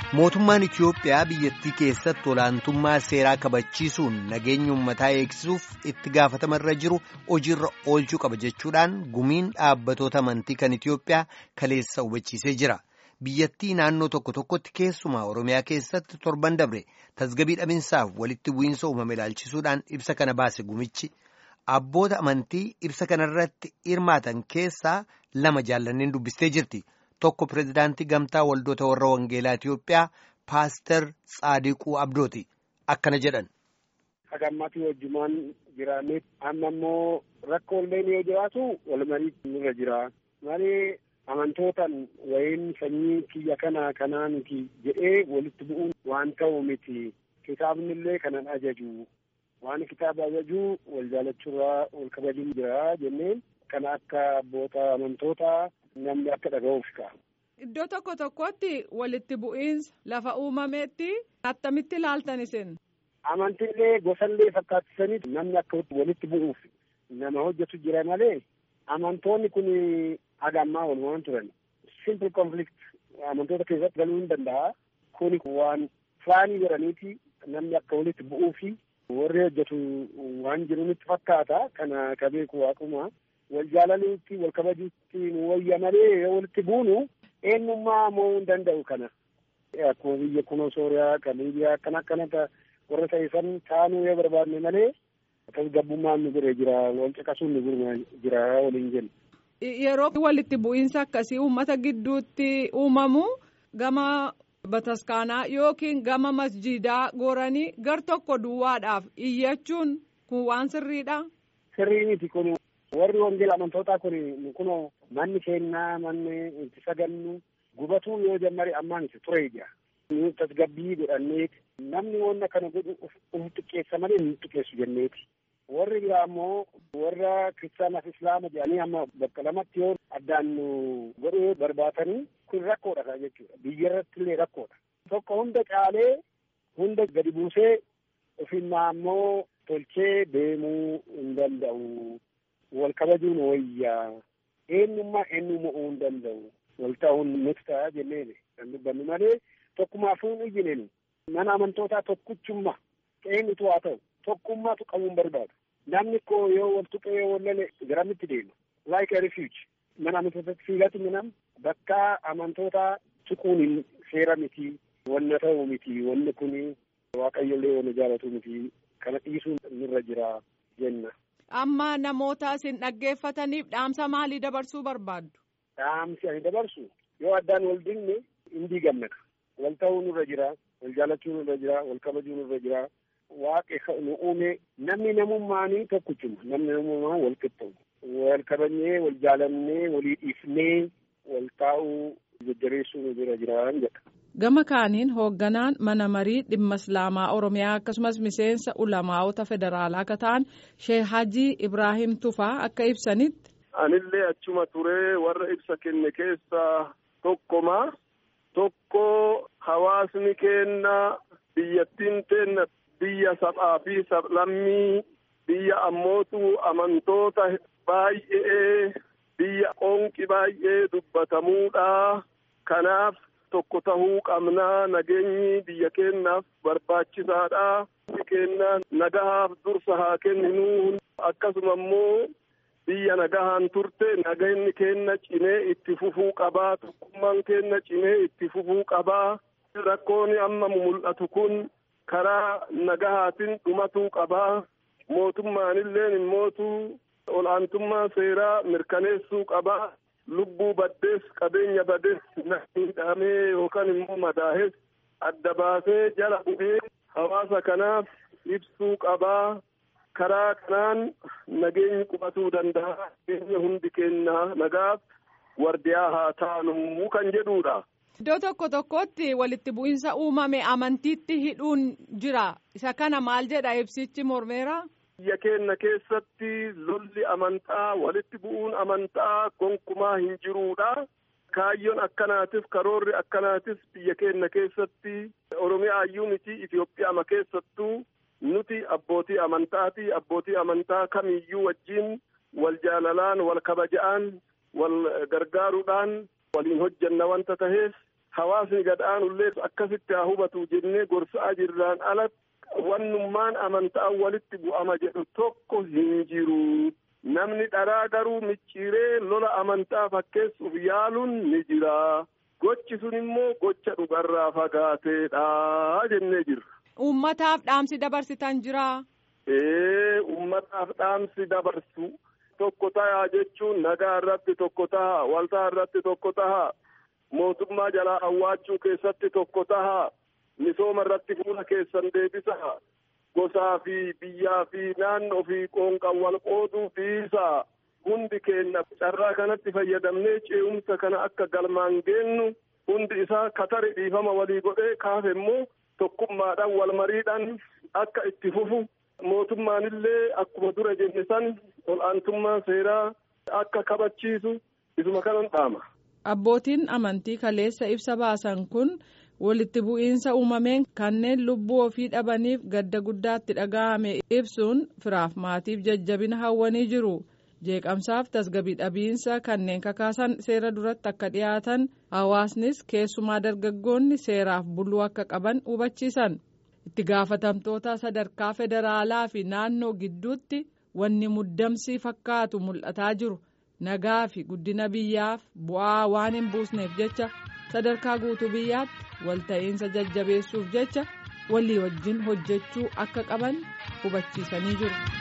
Mootummaan Itiyoophiyaa biyyattii keessatti olaantummaa seeraa kabachiisuun nageenya uummataa eegsisuuf itti gaafatamarra jiru hojiirra oolchuu qaba jechuudhaan gumiin dhaabbatoota amantii kan Itiyoophiyaa kaleessa hubachiisee jira. Biyyattii naannoo tokko tokkotti keessumaa Oromiyaa keessatti torban dabre tasgabii dhabinsaaf walitti bu'iinsa uumame ilaalchisuudhaan ibsa kana baase gumichi. Abboota amantii ibsa kanarratti hirmaatan keessaa lama jaallanneen dubbistee jirti. Tokko pirezidaantii gamtaa waldoota warra wangeelaa Itiyoophiyaa paaster Tsaadiquu Abdooti. Akkana jedhan. Hagammaatii wajjumaan jiraanneef amma immoo rakkoolleen yoo jiraatu wal marii nurra jira. Malee amantootaan wayiin sanyii kiyya kana kanaa miti jedhee walitti bu'uun waan ta'u miti. Kitaabni illee kanan ajaju. Waan kitaaba ajaju wal jaalachuurraa wal kabajuun jira jenneen kana akka abboota amantootaa namni akka dhaga'uuf ka'a. Iddoo tokko tokkotti walitti bu'iinsa lafa uumameetti attamitti ilaaltan isin. Amantiilee gosallee fakkaattisanii namni akka walitti bu'uuf nama hojjetu jira malee amantoonni kun haga ammaa walumaan turan. Simple conflict amantoota keessatti galuu hin danda'a. Kuni waan faanii godhaniiti namni akka walitti bu'uufi warri hojjetu waan jiruunitti fakkaata kana ka beeku waaquma. wal jaalaluutti wal kabajuutti nu wayya malee yoo walitti buunu eenyummaa mo'uu hin danda'u kana. Akkuma biyya kunoo Sooriyaa kan Liibiyaa akkana akkanata warra ta'isan taanuu yoo barbaadne malee tasgabbummaan nu bira jira wal caqasuun nu bira jira waliin jenna. Yeroo walitti bu'iinsa akkasii uummata gidduutti uumamu gama bataskaanaa yookiin gama masjiidaa goranii gar tokko duwwaadhaaf iyyachuun kun waan sirriidha. Sirrii miti kun warri wangeela amantootaa kun kunoo manni kennaa manni itti sagannu gubatuu yoo jammari ammaan itti ture ija. Nu tasgabbii godhanneeti namni wanna kana godhu uf xiqqeessa malee nu xiqqeessu jenneeti. Warri biraa ammoo warra kiristaanaaf islaama jedhanii amma bakka lamatti yoo addaan nu godhuu barbaatanii kun rakkoodha kan jechuudha. Biyya irratti illee rakkoodha. Tokko hunda caalee hunda gadi buusee ofinnaa ammoo tolchee deemuu hin danda'u. wal kabajuun wayyaa eenyummaa eenyummaa uumuu hin danda'u wal ta'uun nuti ta'a jenneeni kan dubbannu malee tokkummaafuu hin iyyineen mana amantootaa tokkichummaa eenyutu haa ta'u tokkummaatu qabuun barbaadu namni koo yoo wal tuqee yoo wal lole garamitti deema like a refuge mana amantootaatti fiigatti minam bakka amantootaa tuquun hin seera miti wanna ta'u miti wanni kun waaqayyollee wanna jaalatu miti kana dhiisuun nurra jira jenna. Amma namoota isin dhaggeeffataniif dhaamsa maalii dabarsuu barbaaddu? Dhaamsi ani dabarsu yoo addaan wal dinne hin diigamneka. Wal ta'uu nurra jira, wal jaalachuu nurra jira, wal kabajuu nurra jira. Waaqi nu uume namni namummaanii tokkichuma. Namni namummaa wal qixxaawu. Wal kabajnee, wal jaalannee, walii dhiifnee, wal taa'uu jajjabeessuu nu bira jiraan jedha. Gama kaaniin hoogganaan mana marii dhimma islaamaa oromiyaa akkasumas miseensa ulamaa'ota federaalaa akka ta'an sheek Hajii Ibrahim Tufaa akka ibsanitti. Anillee achuma turee warra ibsa kenne keessaa tokkoma. Tokko hawaasni keenna biyyattiin teenna biyya sab'aa fi sablammii biyya ammootu amantoota baay'ee biyya qoonqi baay'ee dubbatamuudha. Kanaaf. tokko tahuu qabnaa nageenyi biyya keennaaf barbaachisaadha. Biyyi keenya nagahaaf dursa haa kenninu akkasuma immoo biyya nagahaan turte nageenyi keenya cimee itti fufuu qabaa tokkummaan keenya cimee itti fufuu qabaa rakkoon amma mul'atu kun karaa nagahaatiin dhumatuu qabaa mootummaanillee immootu olaantummaa seeraa mirkaneessuu qabaa. lubbuu baddees qabeenya badees miidhamee yookaan immoo madaahes adda baasee jala bu'ee hawaasa kanaaf ibsuu qabaa karaa kanaan nageenyi qubatuu danda'a nageenya hundi keenya nagaaf wardiyaa haa taanu kan jedhuudha. Iddoo tokko tokkotti walitti bu'iinsa uumame amantiitti hidhuun jira isa kana maal jedha ibsichi mormeera. biyya keenya keessatti lolli amantaa walitti bu'uun amantaa gonkumaa hin jiruudha. Kaayyoon akkanaatif karoorri akkanaatis biyya keenya keessatti Oromiyaa iyyuu miti Itoophiyaa keessattuu nuti abbootii amantaati. Abbootii amantaa kamiyyuu wajjin wal jaalalaan wal kabaja'aan wal gargaaruudhaan waliin hojjanna wanta taheef hawaasni gadhaanullee akkasitti haa hubatu jennee gorsaa jirraan alatti wannummaan amantaa walitti bu'ama jedhu tokko hin jiru. Namni dharaa garuu micciiree lola amantaa fakkeessuuf yaaluun ni jira. Gochi sun immoo gocha dhugarraa fagaateedha jennee jirra. Uummataaf dhaamsi dabarsitan jira. Ee uummataaf dhaamsi dabarsu tokko ta'a jechuun nagaa irratti tokko ta'a waltaa irratti tokko ta'a mootummaa jalaa awwaachuu keessatti tokko ta'a misooma irratti fuula keessan deebisa gosaa fi biyyaa fi naannoo fi qoonqan wal qooduu dhiisa hundi keenya carraa kanatti fayyadamnee ce'umsa kana akka galmaan geennu hundi isaa katari dhiifama walii godhee kaafe immoo tokkummaadhaan wal mariidhaan akka itti fufu mootummaanillee akkuma dura jenne san ol'aantummaa seeraa akka kabachiisu isuma kanan dhaama. Abbootiin amantii kaleessa ibsa baasan kun walitti bu'iinsa uumameen kanneen lubbuu ofii dhabaniif gadda guddaatti dhaga'ame ibsuun firaaf maatiif jajjabina hawwanii jiru. jeeqamsaaf tasgabii dhabiinsa kanneen kakaasan seera duratti akka dhiyaatan hawaasnis keessumaa dargaggoonni seeraaf buluu akka qaban hubachiisan itti gaafatamtoota sadarkaa federaalaa fi naannoo gidduutti wanni muddamsii fakkaatu mul'ataa jiru nagaa fi guddina biyyaaf bu'aa waan hin buusneef jecha sadarkaa guutuu biyyaatti walta'iinsa jajjabeessuuf jecha walii wajjin hojjechuu akka qaban hubachiisanii jiru.